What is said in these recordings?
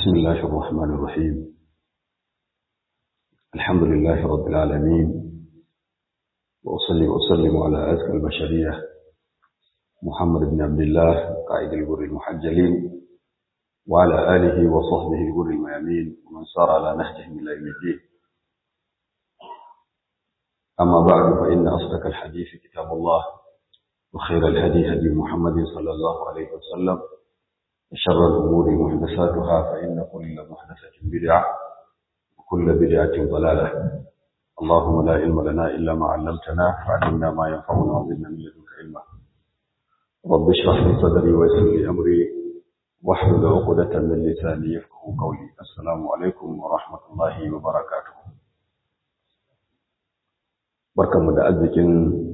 بسم الله الرحمن الرحيم الحمد لله رب العالمين وأصلي وأسلم على أزكى البشرية محمد بن عبد الله قائد البر المحجلين وعلى آله وصحبه البر الميامين ومن سار على نهجهم إلى يوم الدين أما بعد فإن أصدق الحديث كتاب الله وخير الهدي هدي محمد صلى الله عليه وسلم وشر الأمور محدثاتها فإن كل محدثة بدعة وكل بدعة ضلالة اللهم لا علم لنا إلا ما علمتنا فعلمنا ما ينفعنا وزدنا من لدنك علما رب اشرح لي صدري ويسر لي أمري واحلل عقدة من لساني يفقه قولي السلام عليكم ورحمة الله وبركاته barkanmu da arzikin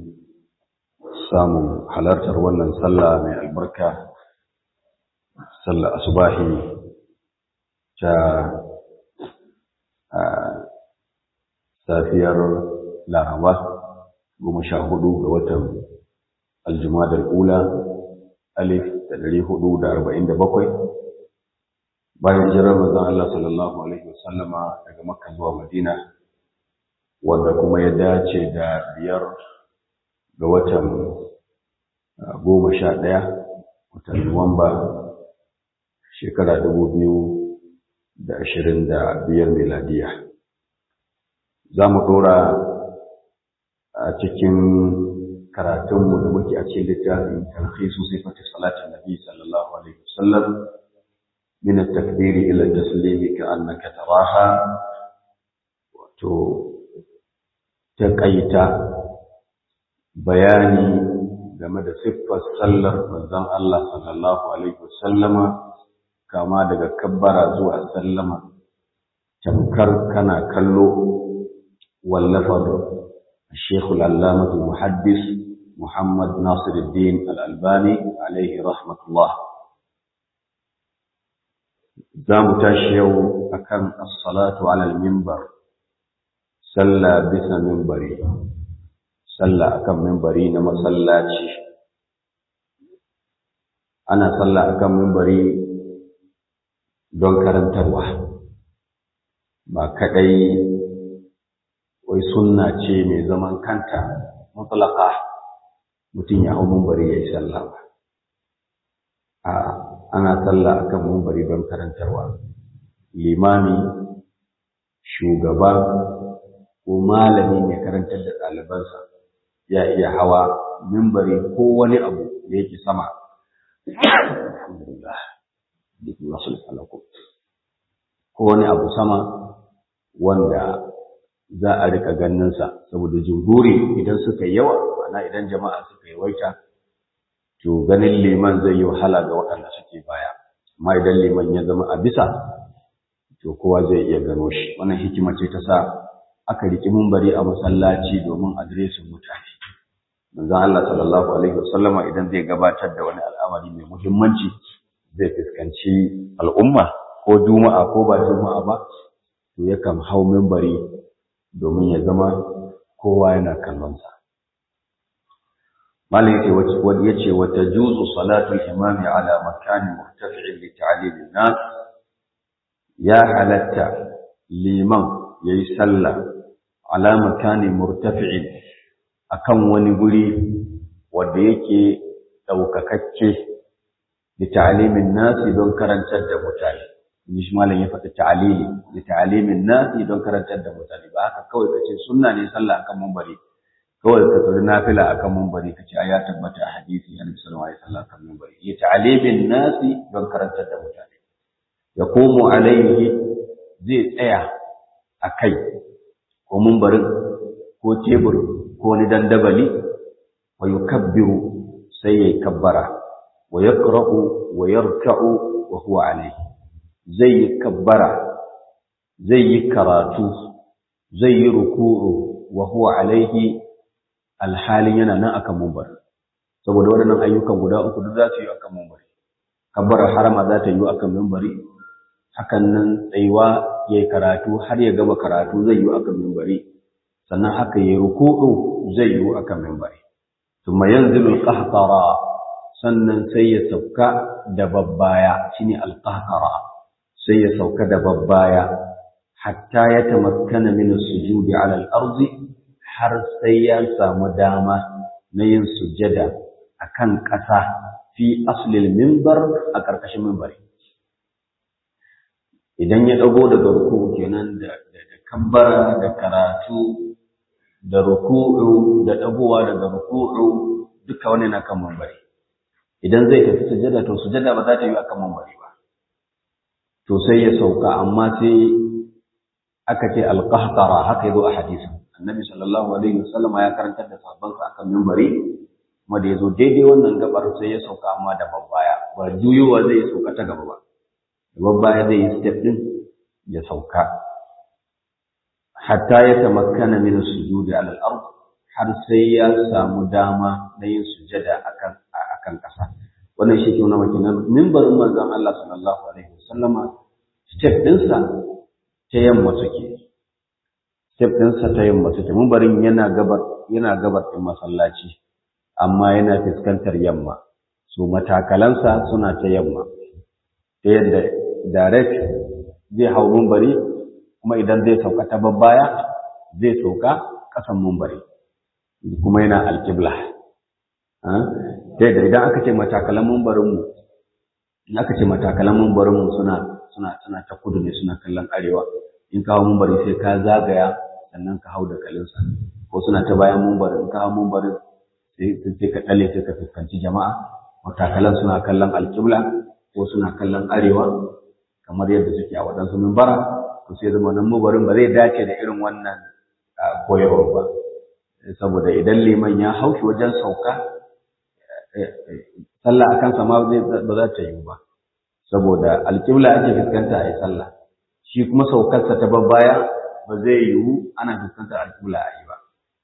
samun halartar wannan sallah mai albarka sallar asubahi ta safiyar laraba goma sha hudu ga watan aljumadar ula alif da dari hudu da arba'in da bakwai bayan jirar mazan Allah sallallahu alaihi wasallama daga makka zuwa madina wanda kuma ya dace da biyar ga watan goma sha ɗaya watan nuwamba shekara dubu biyu da ashirin da biyar miladiya za mu ɗora a cikin karatunmu da muke a cikin littafin tarhisu sifati salatin nabi sallallahu alaihi wasallam min at-takbiri ila at-taslimi ka'annaka taraha wato taƙaita bayani game da siffar sallar manzon Allah sallallahu alaihi wasallama kama daga kabbara zuwa sallama tamkar kana kallo wallafar الشيخ العلامة المحدث محمد ناصر الدين الألباني عليه رحمة الله زام تاشيو أكم الصلاة على المنبر صلى بس منبري صلى أكم منبري نما صلى أنا صلى أكم منبري don karantarwa ba kadai wai sunna ce mai zaman kanta mutlaka mutum ya hau mumbari ya yi sallah ba a ana sallah akan mumbari don karantarwa limami shugaba ko malami mai karantar da ɗalibansa ya iya hawa mimbari ko wani abu da yake sama alhamdulillah ko wani abu sama wanda za a rika ganinsa saboda jumhuri idan suka yawa ma'ana idan jama'a suka yawaita to ganin liman zai yi wahala ga waɗanda suke baya amma idan liman ya zama a bisa to kowa zai iya gano shi wannan hikima ce ta sa aka riki mumbari a masallaci domin adireshin mutane manzon Allah sallallahu alaihi wasallama idan zai gabatar da wani al'amari mai muhimmanci zai fuskanci al'umma ko juma'a ko ba juma'a ba to yakan hau mimbari domin ya zama kowa yana kallonsa malai ce wani ya ce wata juzu salatul imami ala makani murtafi'in li ta'limin nas ya halatta liman yayi sallah ala makani murtafi'in akan wani guri wanda yake daukakakke da ta'alimin nasi don karantar da mutane in shi malam ya faɗi ta'alili da ta'alimin nasi don karantar da mutane ba haka kawai kace sunna ne sallah akan munbari kawai ka tsori nafila akan munbari kace ai ya tabbata a hadisi annabi sallallahu alaihi wasallam akan munbari ya ta'alimin nasi don karantar da mutane ya komo alaihi zai tsaya a kai ko munbarin ko tebur ko ni dandabali wa yukabbiru sai ya kabbara wa yaqra'u wa yarka'u wa huwa alayhi zai yi kabbara zai yi karatu zai yi ruku'u wa huwa alayhi alhalin yana nan akan mumbar saboda waɗannan ayyukan guda uku duk za su yi akan mumbari kabbarar harama za ta yi akan mumbari hakan nan tsayuwa ya yi karatu har ya gama karatu zai yi akan mumbari sannan haka ya yi ruku'u zai yi akan mumbari ثم ينزل القهقرة sannan sai ya sauka da babbaya shine alqahqara sai ya sauka da babbaya hatta ya tamakkana min sujudi ala al-ardi har sai ya samu dama na yin sujjada akan ƙasa fi aslil minbar a ƙarƙashin minbari idan ya dago daga ruku kenan da da kabbara da karatu da ruku'u da dagowa daga ruku'u duka wani na kan minbari idan zai tafi sujjada to sujjada ba za ta yi akan minbari ba to sai ya sauka amma sai aka ce alqahtara haka yazo a hadisin annabi sallallahu alaihi wasallam ya karantar da sahabbansa akan minbari kuma da yazo daidai wannan gabar sai ya sauka amma da babbaya ba juyowa zai sauka ta gaba ba babbaya zai yi step din ya sauka hatta ya tamakkana min sujudi ala al-ard har sai ya samu dama na yin sujada akan akan kasa wannan shi ke nuna maka nan minbarin manzon Allah sallallahu alaihi wasallama step ɗinsa ta yamma suke step ɗinsa ta yamma suke minbarin yana gabar yana gabar ɗin masallaci amma yana fuskantar yamma su matakalansa suna ta yamma ta yadda direct zai hau minbari kuma idan zai sauka ta babbaya zai sauka ƙasan minbari kuma yana alƙibla ta yadda idan aka ce matakalan mumbarinmu in aka ce matakalan mumbarinmu suna suna suna ta kudu ne suna kallon arewa in kawo mumbari sai ka zagaya sannan ka hau da kalinsa ko suna ta bayan mumbarin in kawo mumbarin sai sai ka dale sai ka fuskanci jama'a matakalan suna kallon alƙibla ko suna kallon arewa kamar yadda suke a waɗansu mumbara to sai zama nan mumbarin ba zai dace da irin wannan koyarwa ba saboda idan liman ya haushi wajen sauka sallah akan sama ba za ta yi ba saboda alƙibla ake fuskanta a yi sallah shi kuma saukarsa ta babbaya ba zai yiwu ana fuskantar alƙibla a yi ba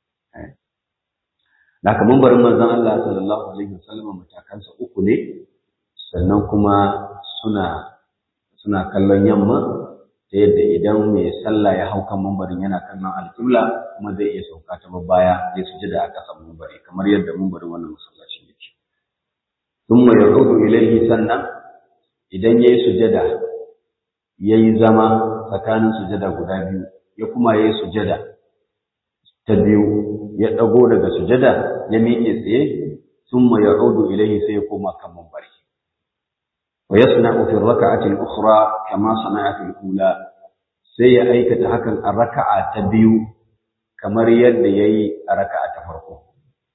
da kamar barin manzon Allah sallallahu alaihi wasallam matakansa uku ne sannan kuma suna suna kallon yamma ta yadda idan mai sallah ya hau kan mambarin yana kallon alƙibla kuma zai iya sauka ta babbaya zai sujada a ƙasan mambari kamar yadda mambarin wannan masallacin yake thumma yaqudu ilayhi sannan idan yayi sujada yayi zama tsakanin sujada guda biyu ya kuma yayi sujada ta biyu ya dago daga sujada ya miƙe tsaye thumma yaqudu ilayhi sai ya koma kan mambari wa yasna'u fi rak'ati al-ukhra kama sana'a fi al-ula sai ya aikata hakan a raka'a ta biyu kamar yadda yayi a raka'a ta farko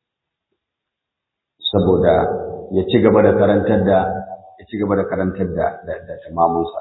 saboda ya ci gaba da karantar da ya ci gaba da karantar da da tamamunsa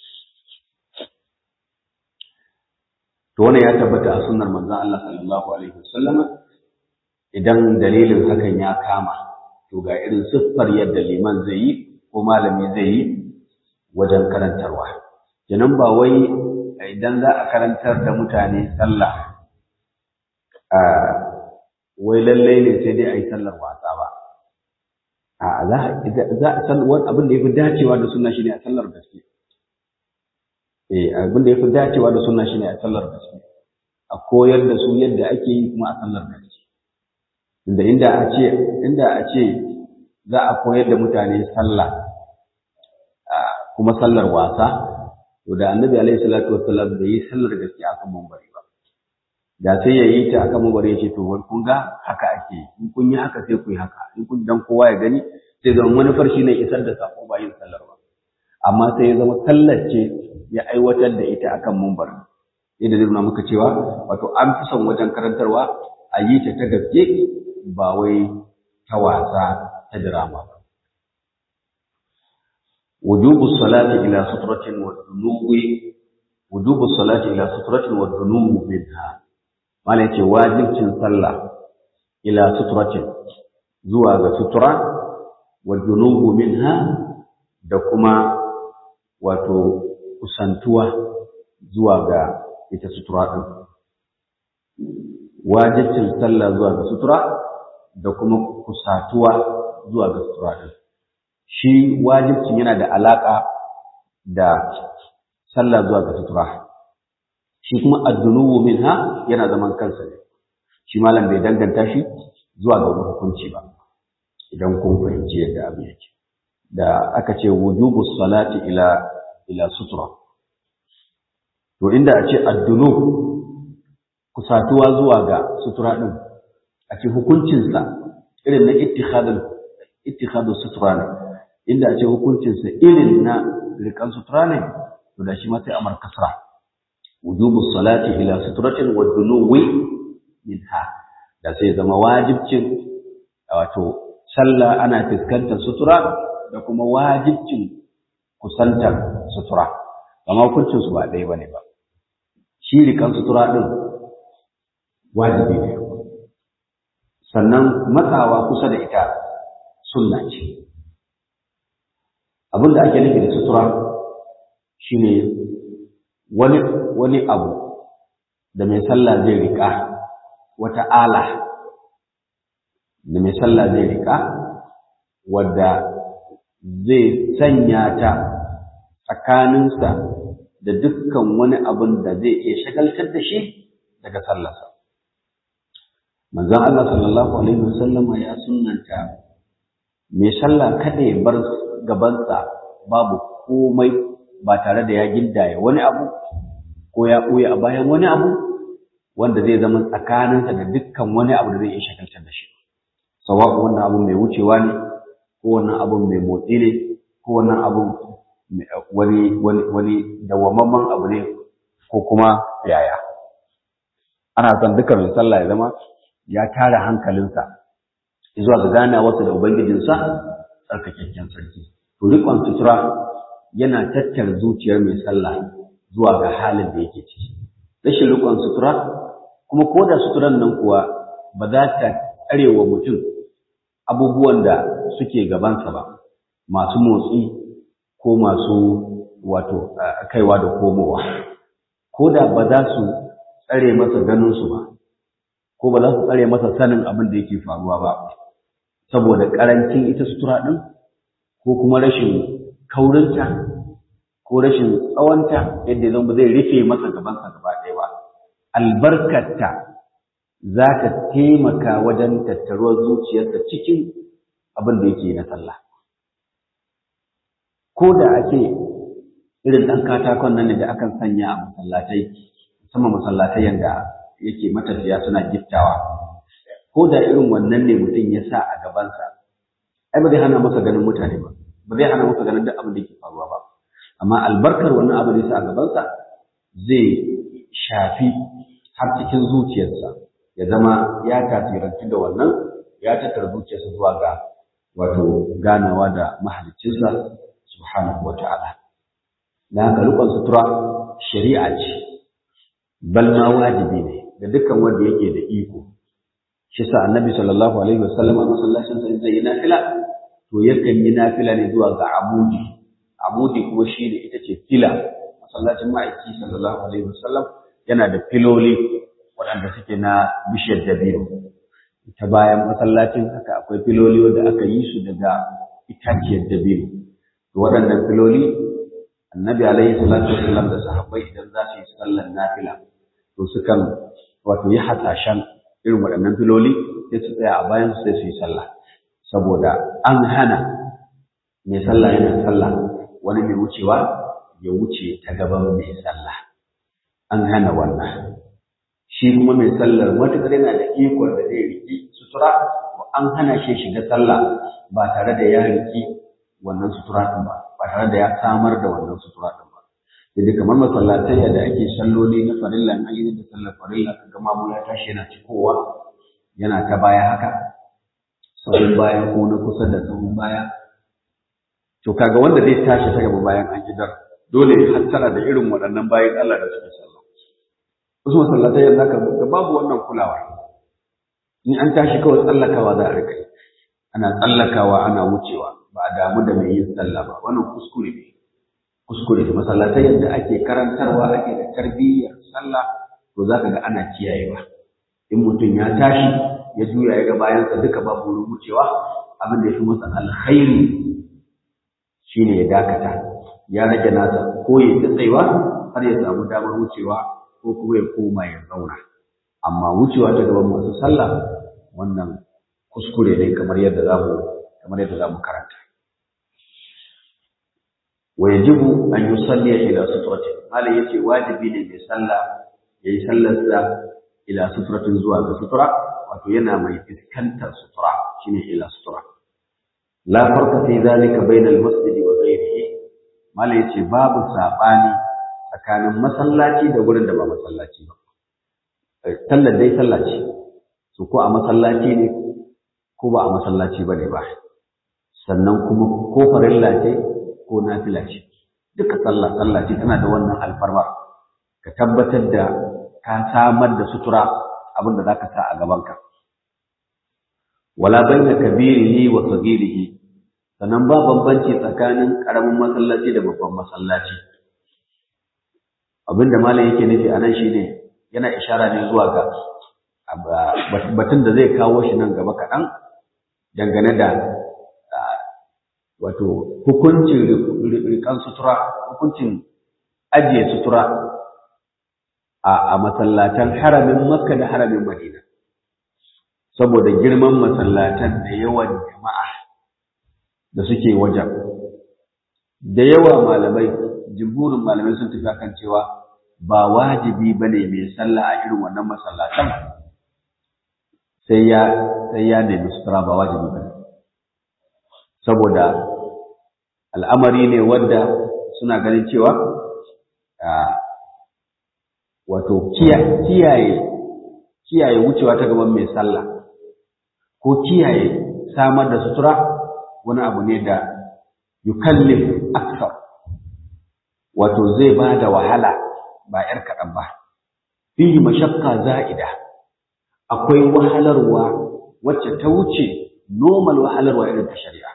to wannan ya tabbata a sunnar manzon Allah sallallahu alaihi wasallama idan dalilin hakan ya kama to ga irin siffar yadda liman zai yi ko malami zai yi wajen karantarwa kenan ba wai idan za a karantar da mutane sallah a wai lallai ne sai dai a yi sallar wasa ba a za a sallar abin da ya fi dacewa da sunna shine a sallar gaske eh abin da ya fi dacewa da sunna shine a sallar gaske a koyar da su yadda ake yi kuma a sallar gaske inda inda a ce inda a ce za a koyar da mutane sallah kuma sallar wasa to da annabi alaihi salatu wassalam bai yi sallar gaske akan mambari ba da sai ya yi ta akan mambari ya ce to kun ga haka ake in kun yi haka sai ku yi haka in kun dan kowa ya gani sai zama manufar shi ne isar da sako ba yin sallar ba amma sai ya zama sallar ce ya aiwatar da ita akan mumbar yadda zai nuna muka cewa wato an fi son wajen karantarwa a yi ta ta gaske ba wai ta wasa ta dirama ba وجوب الصلاة إلى سترة والدنو وجوب الصلاة إلى سترة والدنو منها مالك واجب صلى إلى سترة زواج سترة والدنو منها دكما وتو kusantuwa zuwa ga ita sutura ɗin. Wajibcin sallah zuwa ga sutura da kuma kusatuwa zuwa ga sutura ɗin. Shi wajibcin yana da alaƙa da sallah zuwa ga sutura. Shi kuma addunuwu minha yana zaman kansa ne. Shi malam bai danganta shi zuwa ga wani hukunci ba. Idan kun fahimci yadda abin yake. Da aka ce wujubu salati ila ila sutura to inda a ce addunu kusatuwa zuwa ga sutura ɗin a ce hukuncinsa irin na ittikhadul sutura ne inda a ce hukuncinsa irin na rikan sutura ne to da shi ma sai amar kasra wujubu salati ila suturatin wa dunuwi minha da sai zama wajibcin wato sallah ana fuskantar sutura da kuma wajibcin kusantar sutura amma hukuncin su ba ɗaya bane ba shi rikan sutura din wajibi ne sannan matsawa kusa da ita sunna ce abin da ake nufi da sutura shine wani wani abu da mai sallah zai rika wata ala da mai sallah zai rika wadda zai sanya ta tsakaninsa da dukkan wani abin da zai iya shagaltar da shi daga sallarsa manzon Allah sallallahu alaihi wasallama ya sunnanta mai sallah kada ya bar gabansa babu komai ba tare da ya gindaya wani abu ko ya ɓoye a bayan wani abu wanda zai zama tsakaninsa da dukkan wani abu da zai iya shagaltar da shi sawa'u wannan abu mai wucewa ne ko wannan abu mai motsi ne ko wannan abu wani wani wani dawwamamman abu ne ko kuma yaya ana son duka mai sallah ya zama ya tara hankalinsa zuwa ga ganawarsa da ubangijinsa tsarkakakken sarki to riƙon sutura yana tattara zuciyar mai sallah zuwa ga halin da yake ciki rashin riƙon sutura kuma ko da suturan nan kuwa ba za ta tsare wa mutum abubuwan da suke gabansa ba masu motsi ko masu wato kaiwa da komowa ko da ba za su tsare masa ganinsu ba ko ba za su tsare masa sanin abin da yake faruwa ba saboda ƙarancin ita sutura ɗin ko kuma rashin kaurinta ko rashin tsawonta yadda zan ba zai rufe masa gabansa gaba ɗaya ba albarkarta za ta taimaka wajen tattaruwar zuciyarsa cikin abin da yake na sallah ko da ake irin ɗan katakon nan da akan sanya a masallatai musamman masallatai yadda yake matafiya suna giftawa ko da irin wannan ne mutum ya sa a gabansa ai ba zai hana masa ganin mutane ba ba zai hana masa ganin duk abin da yake faruwa ba amma albarkar wannan abin da ya sa a gabansa zai shafi har cikin zuciyarsa ya zama ya tasirantu da wannan ya tattara zuciyarsa zuwa ga wato ganawa da mahaliccinsa subhanahu wa ta'ala da haka rikon sutura shari'a ce bal ma wajibi ne da dukkan wanda yake da iko shi sa annabi sallallahu alaihi wasallam a masallacin sa zai yi nafila to yakan yi nafila ne zuwa ga amudi amudi kuma shi ne ita ce fila masallacin ma'aiki sallallahu alaihi wasallam yana da filoli waɗanda suke na bishiyar dabino ta bayan masallacin haka akwai filoli wanda aka yi su daga itaciyar dabino to waɗannan filoli annabi alaihi salatu wasallam da sahabbai idan za su yi sallar nafila to sukan wato yi hasashen irin waɗannan filoli sai su tsaya a bayan su sai su yi sallah saboda an hana mai sallah yana sallah wani mai wucewa ya wuce ta gaban mai sallah an hana wannan shi kuma mai sallar matuƙar yana da ikon da zai riki sutura an hana shi shiga sallah ba tare da ya riki wannan sutura ɗin ba ba tare da ya samar da wannan sutura ɗin ba sai kamar masallatai da ake salloli na farilla an yi da sallar farilla ka gama mu ya tashi yana cikowa yana ta baya haka sahun baya ko na kusa da sahun baya to kaga wanda zai tashi ta gaba bayan an gidar dole ya hattara da irin waɗannan bayan Allah da suke sallah wasu masallatai yanzu haka ga babu wannan kulawar in an tashi kawai tsallakawa za a rika ana tsallakawa ana wucewa ba a damu da mai yin sallah ba wannan kuskure ne kuskure ne masallatai yadda ake karantarwa ake da tarbiyyar sallah to za ka ga ana kiyayewa in mutum ya tashi ya juya ya ga bayansa duka babu wurin wucewa abin da ya fi masa alkhairi shine ya dakata ya rage nasa ko ya ta tsaiwa har ya samu damar wucewa ko kuma ya koma ya zauna amma wucewa ta gaban masu sallah wannan kuskure ne kamar yadda za mu kamar yadda za mu karanta wa yajibu an yusalli ila sutrati malai yace wajibi ne mai sallah yayi sallarsa ila sutratin zuwa ga sutura wato yana mai fuskantar sutura shine ila sutura la farqa fi zalika bayna al-masjid wa ghayrihi malai yace babu sabani tsakanin masallaci da gurin da ba masallaci ba sallar dai sallah ce su ko a masallaci ne ko ba a masallaci ba ne ba sannan kuma ko farilla ce ko nafila ce duka sallah sallah ce tana da wannan alfarma ka tabbatar da ka samar da sutura abin da zaka sa a gabanka wala baina kabirihi wa sagirihi sannan ba bambanci tsakanin karamin masallaci da babban masallaci abinda malam yake nufi anan shine yana ishara ne zuwa ga batun da zai kawo shi nan gaba kaɗan dangane da wato hukuncin rikan sutura hukuncin ajiye sutura a masallatan haramin makka da haramin madina saboda girman masallatan da yawan jama'a da suke wajen da yawa malamai jimhurin malamai sun tafi kan cewa ba wajibi bane mai sallah a irin wannan masallatan sai ya sai ya nemi sutura ba wajibi bane saboda al'amari ne wanda suna ganin cewa wato kiyaye kiyaye wucewa ta gaban mai sallah ko kiyaye samar da sutura wani abu ne da yukallif aksar wato zai ba da wahala ba ‘yar kaɗan ba fihi mashakka za'ida akwai wahalarwa wacce ta wuce normal wahalarwa irin ta shari'a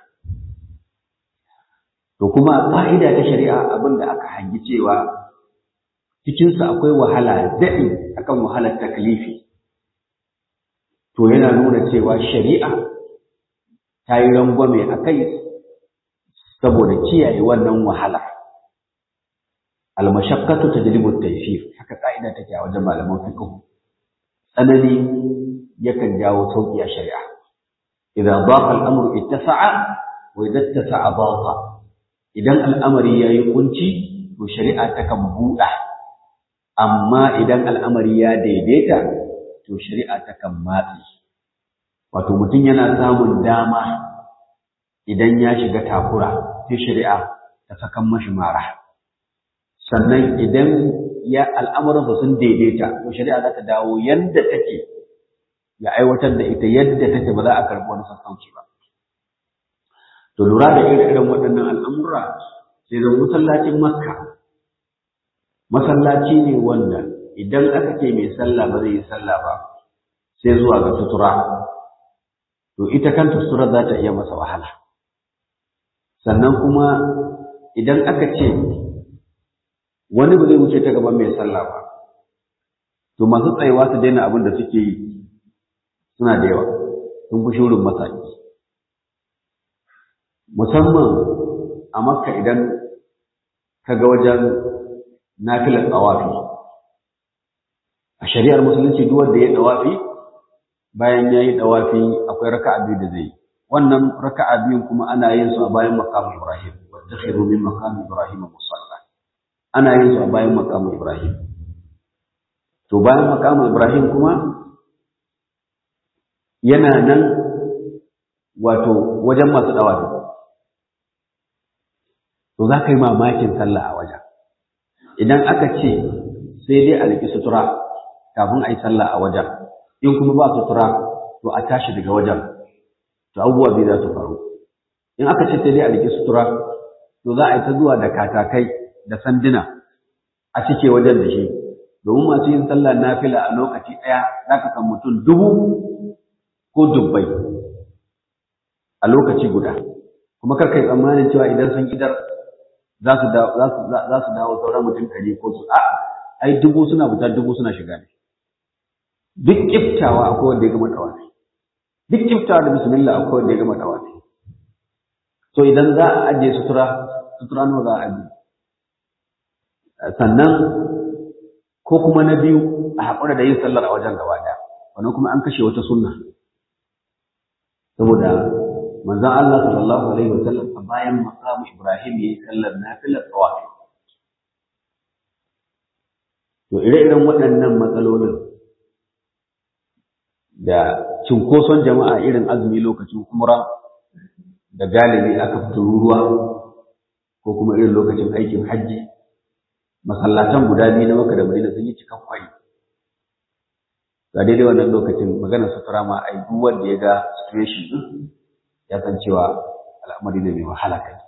to kuma ƙa'ida ta shari'a abin da aka hangi cewa cikinsa akwai wahala daɗi akan wahalar taklifi to yana nuna cewa shari'a ta yi rangwame a kai saboda kiyaye wannan wahala almashaqqatu tajlibu at-taysir haka ka'ida take a wajen malaman fiqh tsanani yakan jawo sauki a shari'a idan daqa al-amru ittasa'a wa idan ittasa'a daqa idan al'amari yayi kunci to shari'a takan buɗa amma idan al'amari ya daidaita to shari'a takan matsi wato mutum yana samun dama idan ya shiga takura sai shari'a ta sakan mashi mara sannan idan ya al'amuransa sun daidaita to shari'a za ta dawo yadda take ya aiwatar da ita yadda take ba za a karɓi wani sassauci ba to lura da irin waɗannan al'amura sai zan masallacin makka masallaci ne wanda idan aka ce mai sallah ba zai yi sallah ba sai zuwa ga sutura to ita kanta sutura za ta iya masa wahala sannan kuma idan aka ce wani ba zai wuce ta gaban mai sallah ba to masu tsayewa su daina abin da suke yi suna da yawa sun fi shurin masaki musamman a makka idan ka ga wajen nafilar tsawafi a shari'ar musulunci duk wanda ya tsawafi bayan ya yi tsawafi akwai raka'a biyu da zai yi wannan raka'a biyun kuma ana yin su a bayan makamin ibrahim wadda khiru min makamin ibrahim musalla ana yin su a bayan makamin ibrahim to bayan makamin ibrahim kuma yana nan wato wajen masu tsawafi to za ka yi mamakin sallah a wajen idan aka ce sai dai a riƙi sutura kafin a yi sallah a wajen in kuma ba sutura to a tashi daga wajen to abubuwa biyu za su faru in aka ce sai dai a riƙi sutura to za a yi ta zuwa da katakai da sanduna a cike wajen da shi domin masu yin sallah nafila a lokaci ɗaya za ka san mutum dubu ko dubbai a lokaci guda kuma kar kai tsammanin cewa idan sun idar za su dawo sauran mutum ɗari ko su a ai dubu suna fita dubu suna shiga ne duk kiftawa akwai wanda ya gama tawafi duk kiftawa da bismillah akwai wanda ya gama tawafi so idan za a ajiye sutura sutura nawa za a ajiye sannan ko kuma na biyu a haƙura da yin sallar a wajen gaba ɗaya wannan kuma an kashe wata sunna saboda manzon Allah sallallahu alaihi wasallam a bayan maqamu Ibrahim yayi sallar nafilar tawafi to ire-iren waɗannan matsalolin da cinkoson jama'a irin azumi lokacin umra da galibi aka fito ruwa ko kuma irin lokacin aikin hajji masallatan guda biyu na Makka da Madina sun yi cikan kwari ga daidai wannan lokacin maganar sutura ma ai duk wanda ya ga situation din ya san cewa al'amari ne mai wahala kai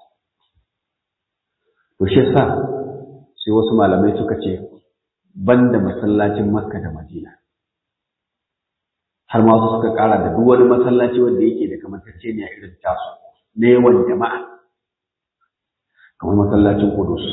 to shi yasa sai wasu malamai suka ce banda masallacin Makka da Madina har ma wasu suka kara da duk wani masallaci wanda yake da kamantacce ne a irin tasu na yawan jama'a kamar masallacin Qudus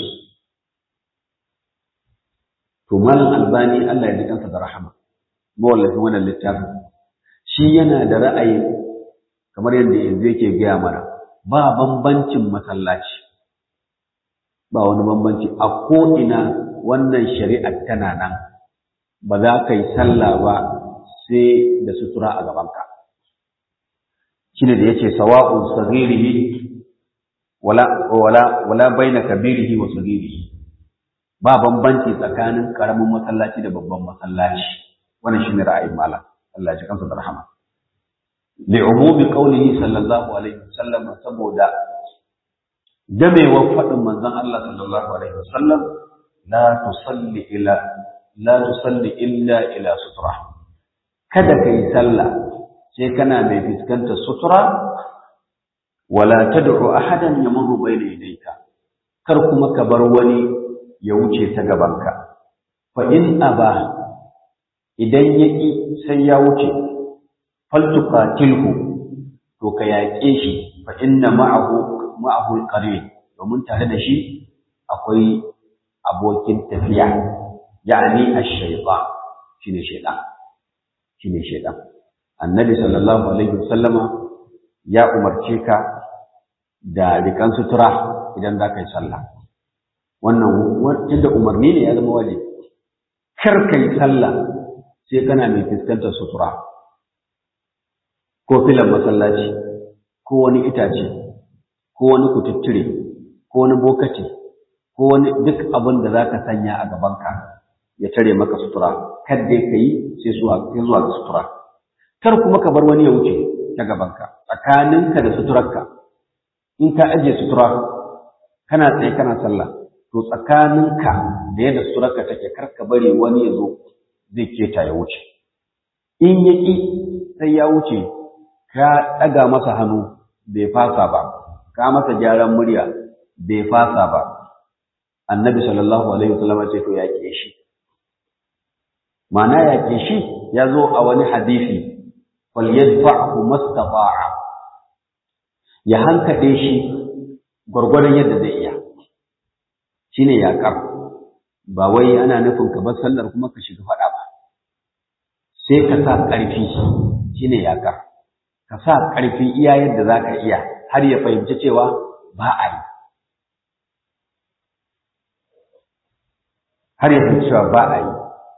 to malam Albani Allah ya ji kansa da rahama mawallafin wannan littafin shi yana da ra'ayi kamar yadda yanzu yake gaya mana ba bambancin masallaci ba wani bambanci a ko'ina wannan shari'ar tana nan ba za ka yi sallah ba sai da sutura a gabanka shi ne da ya ce sawa'un sagirihi wala wala wala baina kabirihi wa sagirihi ba bambanci tsakanin karamin masallaci da babban masallaci wannan shine ra'ayin malam Allah ya ji kansa da rahama li'umumi qawlihi sallallahu alaihi wasallam saboda gamewar faɗin manzon Allah sallallahu alaihi wasallam la tusalli ila la tusalli illa ila sutura kada kai sallah sai kana mai fuskantar sutura wala tad'u ahadan yamurru bayna yadayka kar kuma ka bar wani ya wuce ta gabanka fa in aba idan yaki sai ya wuce faltuqatilhu to ka yaƙe shi fa inna ma'ahu ma'ahu alqarin domin tare da shi akwai abokin tafiya ya'ni ash-shaytan shine shaytan shine shaytan annabi sallallahu alaihi wasallama ya umarce ka da rikan sutura idan za ka yi sallah wannan tunda umarni ne ya zama wajibi kar ka yi sallah sai kana mai fuskantar sutura ko filan masallaci ko wani itace ko wani kututture ko wani bokaci ko wani duk abin da za ka sanya a gabanka ya tare maka sutura kar dai ka yi sai zuwa ga sutura kar kuma ka bar wani ya wuce ta gabanka tsakaninka da suturarka in ka ajiye sutura kana tsaye kana sallah to tsakaninka da yadda suturarka take kar ka bari wani ya zo zai keta ya wuce in ya ƙi sai ya wuce ka ɗaga masa hannu bai fasa ba ka masa gyaran murya bai fasa ba annabi sallallahu alaihi wasallam ce to ya ke shi ma'ana ya ke shi ya zo a wani hadisi falyadfa'hu mastata'a ya hankade shi gwargwadon yadda zai iya shine yaƙar ba wai ana nufin ka bar sallar kuma ka shiga faɗa ba sai ka sa ƙarfi shine yaƙar ka sa ƙarfi iya yadda za ka iya har ya fahimci cewa ba a yi har ya fahimci cewa ba a yi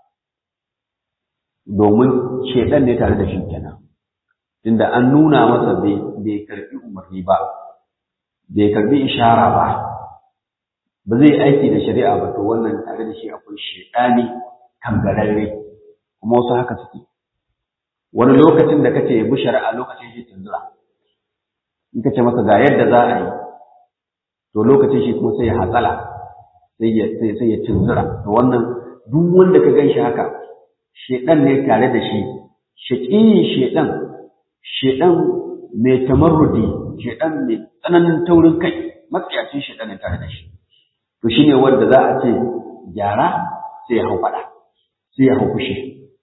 domin shaidan ne tare da shi kenan tunda an nuna masa bai karbi umarni ba bai karbi ishara ba ba zai aiki da shari'a ba to wannan tare da shi akwai shaidani kangararre kuma wasu haka suke wani lokacin da kace ya bi shari'a lokacin shi tunzura in kace masa ga yadda za a yi to lokacin shi kuma sai ya hatsala sai ya sai ya tunzura to wannan duk wanda ka gan shi haka shedan ne tare da shi shaqiyin shedan shedan mai tamarrudi shedan mai tsananin taurin kai matsayacin shedan ne tare da shi to shine wanda za a ce gyara sai ya hau fada sai ya hau fushi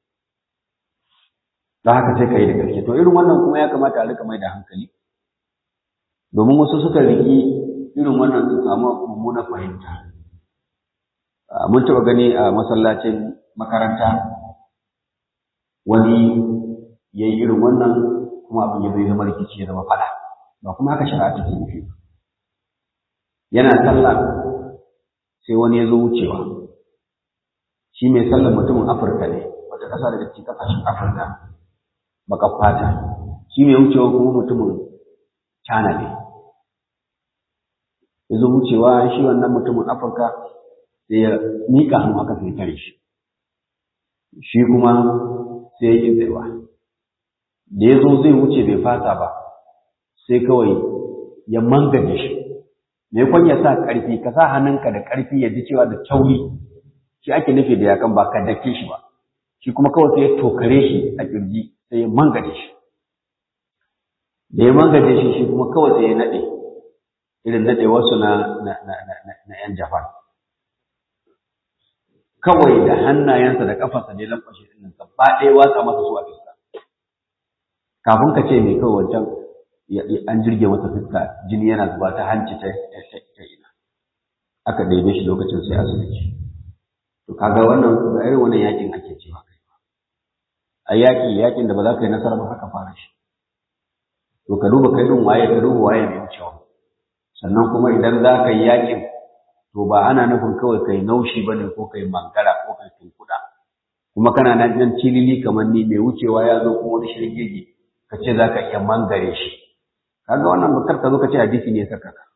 da haka sai ka yi da gaske to irin wannan kuma ya kamata a rika mai da hankali domin wasu suka riki irin wannan su samu mummunar fahimta mun taɓa gani a masallacin makaranta wani ya yi irin wannan kuma abin ya zai zama rikici ya zama fada ba kuma haka shari'a take nufi yana sallah sai wani ya zo wucewa shi mai sallar mutumin afirka ne wata ƙasa daga cikin ƙasashen afirka baƙar fata shi mai wucewa kuma mutumin China ne ya zo wucewa shi wannan mutumin Afirka sai ya miƙa hannu aka sai tare shi shi kuma sai ya ƙi tsayawa da ya zo zai wuce bai fasa ba sai kawai ya mangaje shi me kwan ya sa ƙarfi ka sa hannunka da ƙarfi ya ji cewa da tauri shi ake nufi da yakan ba ka dake shi ba shi kuma kawai sai ya tokare shi a kirji sai ya mangaje shi da ya mangaje shi shi kuma kawai sai ya naɗe irin naɗe wasu na na na na na yan Japan kawai da hannayensa da kafarsa ne lamfashe din nan gaba ɗaya watsa masa su a fiska kafin ka ce mai kawai wancan an jirge masa fiska jini yana zuba ta hanci ta ina aka ɗebe shi lokacin sai asibiti to kaga wannan ga irin wannan yakin ake cewa kai a yaki yakin da ba za ka yi nasara ba haka fara shi to ka duba kai din waye ka duba waye mai wucewa sannan kuma idan za ka yi yakin to ba ana nufin kawai kai naushi bane ko kai mangara ko kai tunkuda kuma kana nan nan cilili kamar ni mai wucewa ya zo kuma wani shirgege ka ce za ka iya mangare shi kaga wannan bakar ka zo ka ce hadisi ne saka ka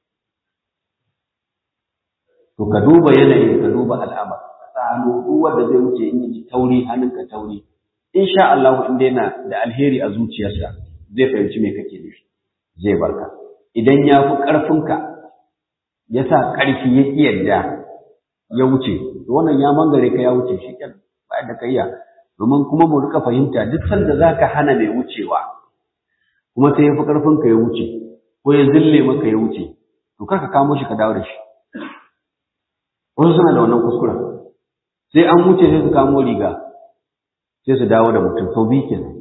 to ka duba yanayin ka duba al'amar hannu duk wanda zai wuce in ji tauri hannunka tauri insha Allah in dai na da alheri a zuciyarsa zai fahimci me kake nufi zai barka idan ya fi ƙarfinka ya sa ƙarfi ya ƙi yadda ya wuce to wannan ya mangare ka ya wuce shi kenan ba da kayya domin kuma mu rika fahimta duk sanda zaka hana mai wucewa kuma sai ya fi ƙarfinka ya wuce ko ya zille maka ya wuce to kar ka kamo shi ka dawo da shi wasu suna da wannan kuskuren sai an wuce sai su kamo riga sai su dawo da mutum sau biyu kenan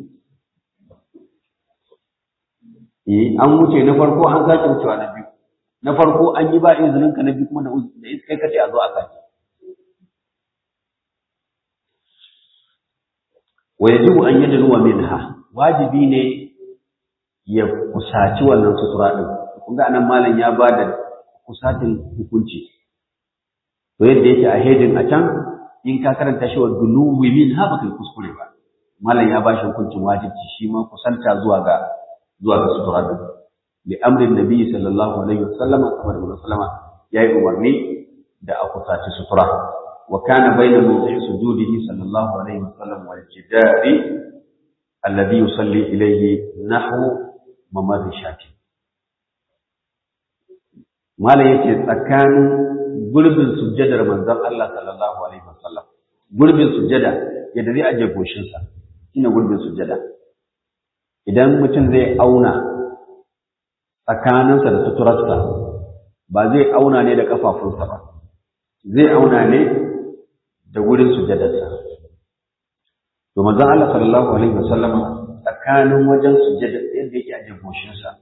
eh an wuce na farko an sake wucewa na biyu na farko an yi ba izinin ka na biyu kuma da kai kace a zo a sake wa yajibu an yadluwa minha wajibi ne ya kusaci wannan sutura din kun ga anan malam ya bada kusatin hukunci to yadda yake a hedin a can in ka karanta shi wa duluwi min ha baka kuskure ba malam ya bashi hukuncin wajibi shi ma kusanta zuwa ga zuwa ga sutura din li amrin nabi sallallahu alaihi wasallam kamar da sallama yayi umarni da a kusaci sutura wa kana bayna mawdi'i sujudihi sallallahu alaihi wasallam wal jidari alladhi yusalli ilayhi nahwu mamar shati malam yace tsakanin gurbin sujjadar manzon Allah sallallahu alaihi wasallam gurbin sujjada yadda zai aje goshin sa shine gurbin sujjada idan mutum zai auna tsakaninsa da suturarsa ba zai auna ne da kafafunsa ba zai auna ne da gurin sujjadarsa to manzon Allah sallallahu alaihi wasallam tsakanin wajen sujjada yadda yake aje goshin sa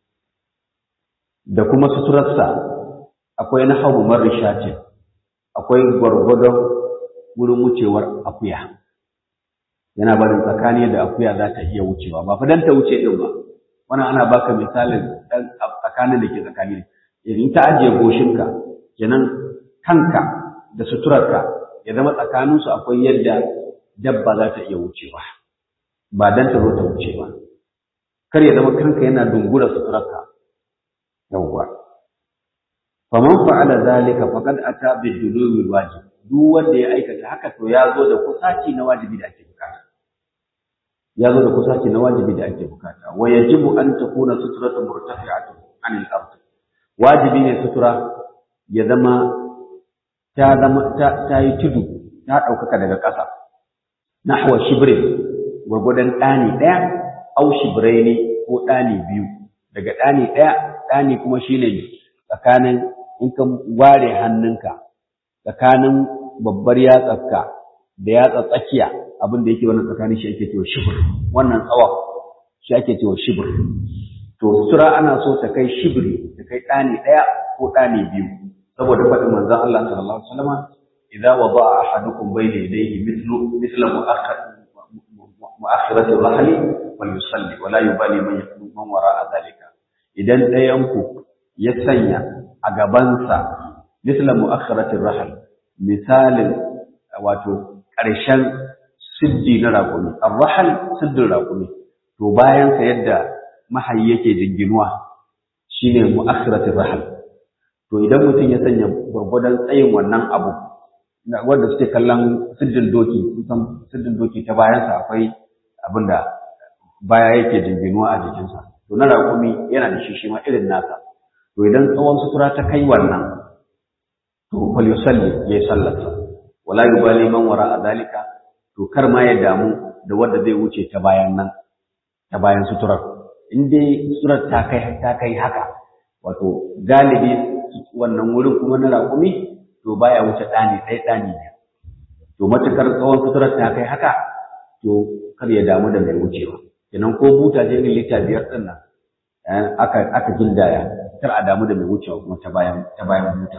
da kuma suturarsa akwai na hagu marishatin akwai gwargwadon wurin wucewar akuya yana barin tsakani da akuya za ta iya wucewa ba fa dan ta wuce din ba wannan ana baka misalin dan tsakanin da ke tsakani ne idan ta ajiye goshinka kenan kanka da suturarka ya zama tsakaninsu akwai yadda dabba za ta iya wucewa ba dan ta zo ta wuce ba kar ya zama kanka yana dungura suturarka yawwa faman fa'ala zalika faqad ata bid-dulubi wajib duk wanda ya aikata haka to ya zo da kusaci na wajibi da ake bukata ya zo da kusaci na wajibi da ake bukata wa yajibu an takuna sutratu murtafi'atun anil ard wajibi ne sutura ya zama ta zama ta, yi tudu ta ɗaukaka daga ƙasa nahwa shibrin gwargwadon ɗani ɗaya au shibraini ko ɗani biyu daga ɗani ɗaya ɗani kuma shine tsakanin in ka ware hannunka tsakanin babbar yatsarka da yatsa tsakiya abin da yake wannan tsakanin shi ake cewa shibir wannan tsawon shi ake cewa shibir to sutura ana so ta kai shibiri ta kai ɗani ɗaya ko ɗani biyu saboda faɗin manzon Allah sallallahu alaihi wasallam idza wada'a ahadukum bayna yadayhi mithlu mithla mu'akhirati rahli wal yusalli wa la yubali man yakun man wara'a dhalika idan ɗayanku ya sanya a gabansa misla mu'akhiratir rahl misalin wato ƙarshen siddi na raƙumi ar-rahl siddin raƙumi to bayan sa yadda mahayi yake jinginuwa shine mu'akhiratir rahal to idan mutum ya sanya gwargwadon tsayin wannan abu wanda suke kallon siddin doki kusan siddin doki ta bayansa akwai abin da baya yake jinginuwa a jikinsa to na raƙumi yana da shi shi ma irin nasa to idan tsawon sutura ta kai wannan to fal yusalli ya yi sallarsa wala yubali man wara a dalika to kar ma ya damu da wanda zai wuce ta bayan nan ta bayan suturar in dai suturar ta kai ta kai haka wato galibi wannan wurin kuma na raƙumi to baya wuce ɗani ɗaya ɗani ne to matukar tsawon suturar ta kai haka to kar ya damu da mai wucewa kenan ko buta je irin lita biyar ɗin nan aka aka gindaya kar a damu da mai wucewa kuma ta bayan ta bayan buta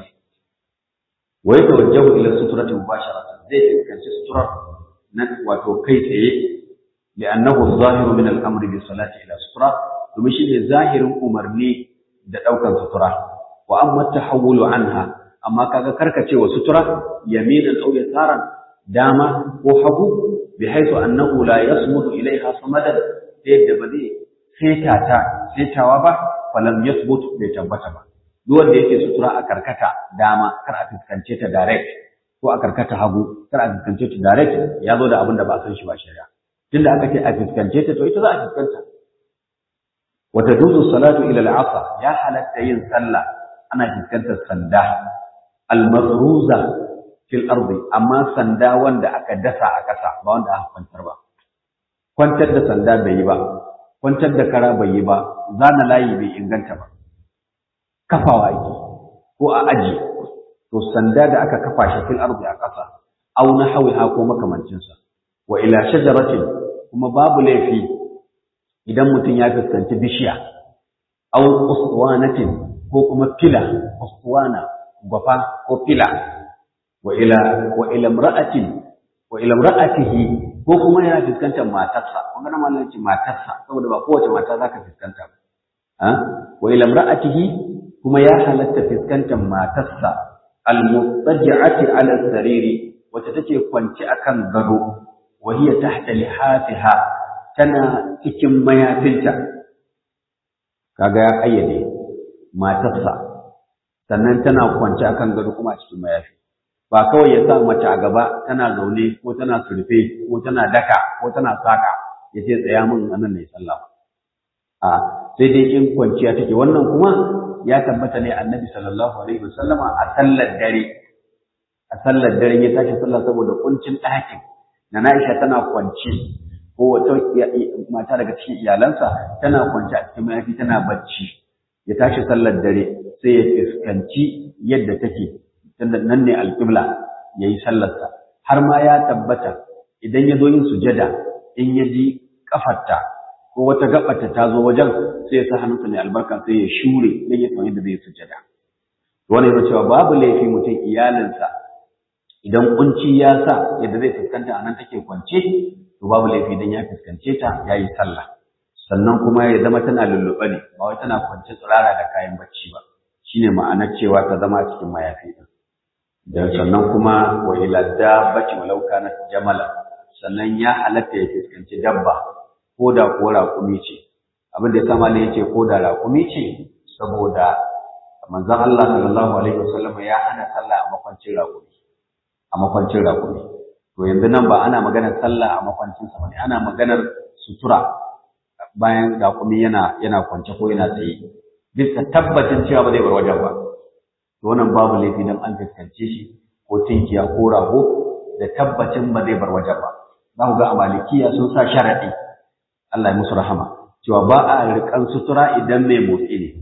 wa yatawajjahu ila suturati mubasharatan zai fuskanci suturar nan wato kai tsaye li'annahu zahiru min al-amri bi salati ila sutura domin shi ne zahirin umarni da ɗaukan sutura wa amma tahawulu anha amma kaga karkacewa sutura yaminan aw yasaran dama ko hagu bi haythu annahu la yasmudu ilaiha samadan yadda ba zai seta ta setawa ba falam yasbut bai tabbata ba duk wanda yake sutura a karkata dama kar a fuskance ta direct ko a karkata hagu kar a fuskance ta direct ya zo da abin da ba san shi ba shari'a tunda aka ce a fuskance ta to ita za a fuskanta wata duzu salatu ila al-asa ya halatta yin sallah ana fuskantar sanda al-mafruza fil ardi amma sanda wanda aka dasa a ƙasa ba wanda aka kwantar ba kwantar da sanda bai yi ba kwantar da kara bai yi ba zana layi bai inganta ba kafawa ake ko a aji to sanda da aka kafa shi fil ardi a ƙasa aw na hawiha ko makamancin sa wa ila shajaratin kuma babu laifi idan mutum ya fuskanci bishiya aw uswanatin ko kuma fila uswana gwafa ko fila wa ila wa ila imra'atin wa ila imra'atihi ko kuma yana fuskantar matarsa kun ga mallan ce matarsa saboda ba kowace mata zaka fuskanta ba ha wa ila imra'atihi kuma ya halatta fuskantar matarsa al-muttaji'ati 'ala sariri wacce take kwance akan gado wa hiya tahta lihafiha tana cikin mayafinta kaga ya kayyade matarsa sannan tana kwance akan gado kuma a cikin mayafi ba kawai ya sa mace a gaba tana zaune ko tana surfe ko tana daka ko tana saka ya ce tsaya min anan ne sallah a sai dai in kwanciya take wannan kuma ya tabbata ne annabi sallallahu alaihi wasallama a sallar dare a sallar dare ya tashi sallah saboda kuncin ɗakin na Aisha tana kwance ko wata mata daga cikin iyalansa tana kwance a cikin mayafi tana bacci ya tashi sallar dare sai ya fuskanci yadda take nan ne alƙibla ya yi sallarsa har ma ya tabbata idan ya zo yin sujada in ya ji ƙafarta ko wata gaɓarta ta zo wajen sai ya sa hannunsa mai albarka sai ya shure don ya san yadda zai sujada wani yana cewa babu laifi mutum iyalinsa idan kunci ya sa yadda zai fuskanta a nan take kwance to babu laifi idan ya fuskance ta ya yi sallah sannan kuma ya zama tana lulluɓe ne ba wai tana kwance tsirara da kayan bacci ba shine ma'anar cewa ta zama cikin mayafi din da sannan kuma wa ila dabbati walau kanat jamala sannan ya halatta ya fuskanci dabba ko da ko raƙumi ce abin da ya sama ne yace ko da raƙumi ce saboda manzon Allah sallallahu alaihi wasallam ya hana sallah a makwancin raƙumi a makwancin raƙumi to yanzu nan ba ana maganar sallah a makwancin sa bane ana maganar sutura bayan raƙumi yana yana kwance ko yana tsaye bisa tabbacin cewa ba zai bar wajen ba to wannan babu laifi dan an fuskance shi ko tinkiya ko rago da tabbacin ba zai bar wajen ba za ku ga a malikiya sun sa sharaɗi Allah ya musu rahama cewa ba a riƙan sutura idan mai motsi ne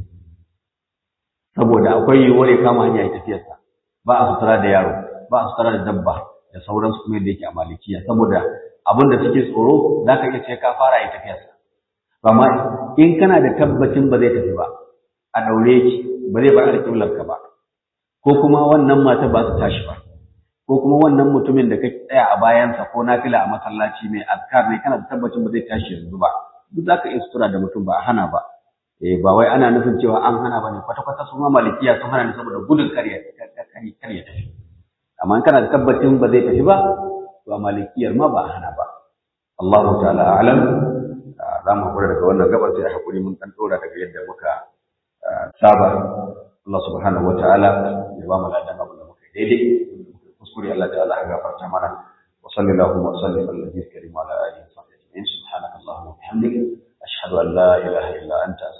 saboda akwai yiwuwar ya kama hanya ya tafiyarsa ba a sutura da yaro ba a sutura da dabba da sauransu kuma yadda yake a malikiya saboda abin da suke tsoro za ka iya ce ka fara ya tafiyarsa amma in kana da tabbacin ba zai tafi ba a daure ki ba zai bar alƙiblar ka ba ko kuma wannan mata ba su tashi ba ko kuma wannan mutumin da ka tsaya a bayansa ko nafila a masallaci mai azkar ne kana da tabbacin ba zai tashi yanzu ba duk za ka iya sutura da mutum ba a hana ba eh ba wai ana nufin cewa an hana ba ne kwata-kwata su ma malikiya sun hana ne saboda gudun karya karya tafi amma in kana da tabbacin ba zai tafi ba to a malikiyar ma ba a hana ba Allahu ta'ala a'lam za mu hakura daga wannan gabar sai hakuri mun dan dora daga yadda muka saba Allah subhanahu wataala ya ba mu ladan abu da muka daidai kuskure Allah ta'ala ya gafarta mana wa sallallahu wa sallim ala nabiyil karim wa ala alihi wa sahbihi subhanaka allahumma wa bihamdika ashhadu an la ilaha illa anta